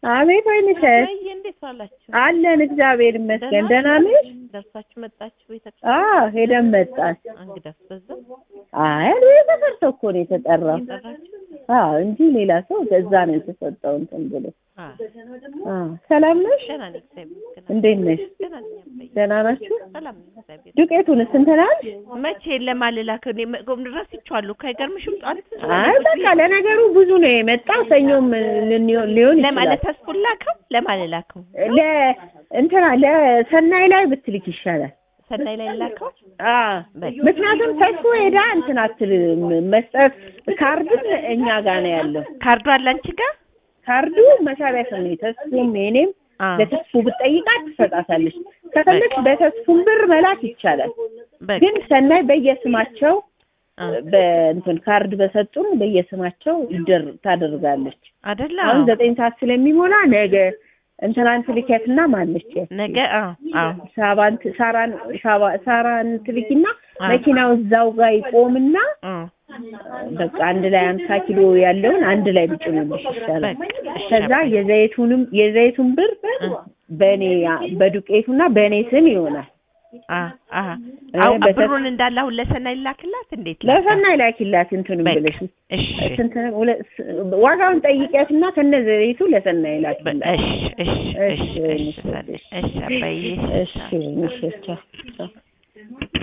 አቤት ወይንሸት ወይ እንዴት ዋላችሁ? አለን እግዚአብሔር ይመስገን። ደህና ነሽ? ደርሳችሁ መጣችሁ? ቤተ አዎ ሄደን መጣን። እንግዳስ በዛ አይ ተሰርቶ እኮ ነው የተጠራው። የጠራችሁ? አዎ እንጂ ሌላ ሰው በዛ ነው የተሰጠው እንትን ብሎ። አዎ አዎ ሰላም ነሽ? ደህና ነኝ እግዚአብሔር ይመስገን። እንዴት ነሽ? ደህና ነኝ አባዬ። ደህና ናችሁ? ሰላም ነኝ እግዚአብሔር ዱቄቱንስ እንትን አልሽ? መቼ ለማልላክ እኔ ጎም ድረስ ይቻሉ ከይገርምሽም ጧት አይ በቃ ለነገሩ ብዙ ነው የመጣው። ሰኞም ልንሆን ሊሆን ለማለት ይችላል። ተስፉን ላከው ለማልላከው ለ እንትና ለሰናይ ላይ ብትልክ ይሻላል። ሰናይ ላይ ላከው አዎ ምክንያቱም ተስፎ ሄዳ እንትን አትልም መስጠት ካርድም እኛ ጋር ነው ያለው። ካርዱ አለ አንቺ ጋር ካርዱ መሳቢያ ስሜ ተስፉም የኔም አ ለተስፉ ብትጠይቃት ትሰጣታለች። ከፈለግሽ በተስፉም ብር መላክ ይቻላል። በቃ ግን ሰናይ በየስማቸው አ በእንትን ካርድ በሰጡን በየስማቸው ይደር ታደርጋለች። አይደለ አሁን ዘጠኝ ሰዓት ስለሚሞላ ነገ እንትናን ትልኪያትና ማለች ነገ አ አዎ ሳባን ሳራን ሳባ ሳራን ትልኪና አ መኪናው እዛው ጋር ይቆምና አ በቃ አንድ ላይ አምሳ ኪሎ ያለውን አንድ ላይ ብጭኑልሽ ይሻላል። በቃ እሺ ከዛ የዘይቱንም የዘይቱን ብር በእኔ በዱቄቱና በእኔ ስም ይሆናል። አ አ እ አው በተ- ብሩን እንዳለ አሁን ለሰናይ ላክላት እንዴት ላካ? ለሰናይ ላኪላት እንትንም በቃ ብለሽ እሺ ስንት ነው? ሁለት- ስ- ዋጋውን ጠይቂያትና ከነ ዘይቱ ለሰናይ ላኪላት። እሺ እሺ እሺ እሺ፣ እሺ እሺ አባዬ እሺ፣ እሺ፣ እሺ፣ ቻው፣ ቻው።